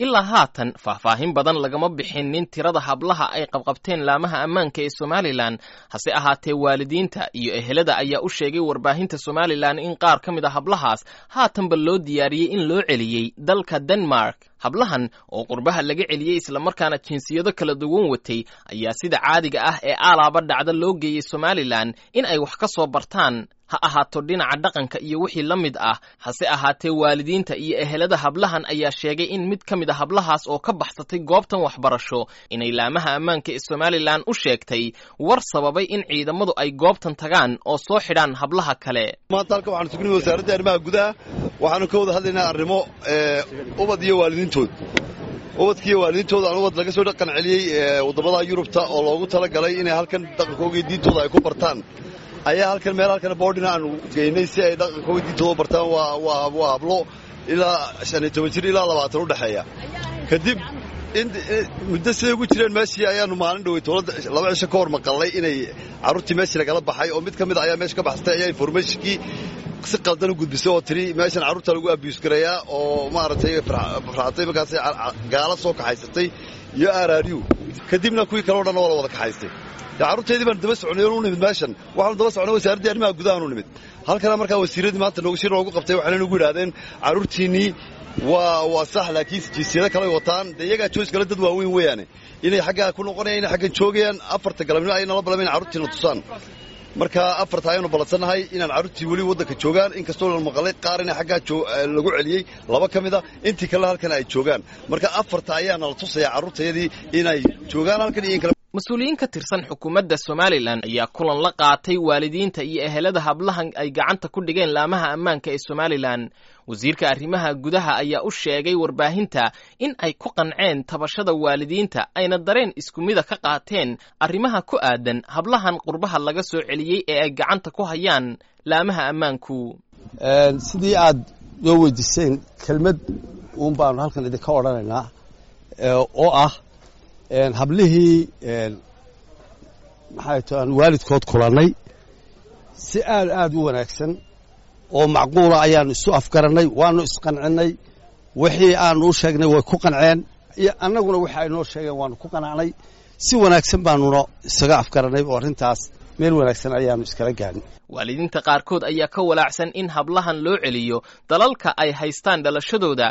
ilaa haatan faahfaahin badan lagama bixinin tirada hablaha ay qabqabteen laamaha ammaanka ee somalilan hase ahaatee waalidiinta iyo ehelada ayaa u sheegay warbaahinta somalilan in qaar ka mid a hablahaas haatanba loo diyaariyey in loo celiyey dalka denmark hablahan oo qurbaha laga celiyey islamarkaana jinsiyado kala duwan watay ayaa sida caadiga ah ee aalaaba dhacda loo geeyey somalilan in ay wax ka soo bartaan ha ahaato dhinaca dhaqanka iyo wixii la mid ah hase ahaatee waalidiinta iyo ehelada hablahan ayaa sheegay in mid ka mid a hablahaas oo ka baxsatay goobtan waxbarasho inay laamaha ammaanka ee somalilan u sheegtay war sababay in ciidamadu ay goobtan tagaan oo soo xidhaan hablaha kale maanta halka waxaanu sugnay wasaaradda arrimaha gudaha waxaanu ka wada hadlaynaa arrimo ubad iyo waalidiintood ubadkiiyo waalidiintooda aan ubad laga soo dhaqan celiyey waddamada yurubta oo loogu talagalay inay halkan dhaqankooga iyo diintooda ay ku bartaan ayaa halkan meel halkan boodhina aanu geynay si ay dhaqankooga diintooda u bartaan waa hablo ilaa shan iyo toban jir ilaa labaatan u dhexeeya kadib muddo siday ugu jireen meeshii ayaanu maalin dhowey towladda laba cisho ka hor maqallay inay carruurtii meeshii lagala baxay oo mid ka mid a ayaa meesha ka baxsatay ayaa informationkii si qaldan u gudbisay oo tiri meeshan carruurta lagu abiyus garayaa oo maaragtay farxatay markaasay gaala soo kaxaysatay iyo aaraariyu kadibna kuwii kale o dhan waa la wada kaxaystay carruurteedii baan daba soconay oonu nimid meeshan waxaanu daba soconay wasaaraddii arrimaha gudahaanu nimid halkana markaa wasiiradii maanta noogu shir noogu qabtay waxayna nagu yidhahdeen carruurtiinnii waa waa sax laakiin jinsiyado kale wataan dee iyagaa joos kale dad waaweyn weeyaane inay xaggaa ku noqonayaan inay xaggan joogayaan afarta galabnimo ayay nala balama ina carruurtiina tusaan marka afarta ayaanu ballansannahay inaan carruurtii weli waddanka joogaan inkastoo la maqalay qaar ina xaggaa lagu celiyey laba ka mid a intii kalena halkan ay joogaan marka afarta ayaa nala tusayaa carruurtayadii inay joogaan halkan iyo in kale mas-uuliyiin ka tirsan xukuumadda somalilan ayaa kulan la qaatay waalidiinta iyo ehelada hablahan ay gacanta ku dhigeen laamaha ammaanka ee somalilan wasiirka arrimaha gudaha ayaa u sheegay warbaahinta in ay ku qanceen tabashada waalidiinta ayna dareen isku mida ka qaateen arrimaha ku aadan hablahan qurbaha laga soo celiyey ee ay gacanta ku hayaan laamaha ammaanku sidii aad noo weydiiseen kelmad uun baanu halkan idinka odhanaynaa oo ah hablihii maxay to aan waalidkood kulannay si aad aad u wanaagsan oo macquula ayaannu isu afgarannay waannu isqancinnay wixii aannu u sheegnay way ku qanceen iyo annaguna wixi ay noo sheegeen waannu ku qanacnay si wanaagsan baannuna isaga afgarannay oo arrintaas meel wanaagsan ayaannu iskala gaadhin waalidiinta qaarkood ayaa ka walaacsan in hablahan loo celiyo dalalka ay haystaan dhalashadooda